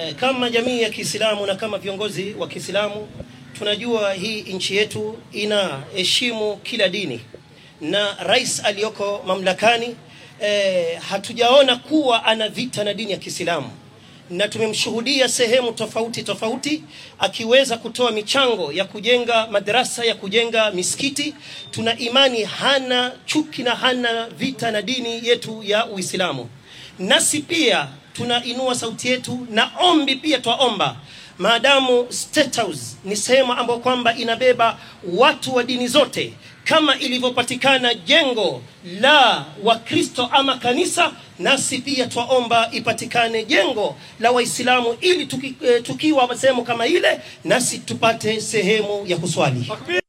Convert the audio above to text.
Eh, kama jamii ya Kiislamu na kama viongozi wa Kiislamu tunajua hii nchi yetu inaheshimu kila dini na rais aliyoko mamlakani eh, hatujaona kuwa ana vita na dini ya Kiislamu na tumemshuhudia sehemu tofauti tofauti akiweza kutoa michango ya kujenga madarasa ya kujenga misikiti. Tuna imani hana chuki na hana vita na dini yetu ya Uislamu. Nasi pia tunainua sauti yetu na ombi pia twaomba maadamu State House ni sehemu ambayo kwamba inabeba watu wa dini zote, kama ilivyopatikana jengo la Wakristo ama kanisa, nasi pia twaomba ipatikane jengo la Waislamu ili tuki, eh, tukiwa sehemu kama ile, nasi tupate sehemu ya kuswali.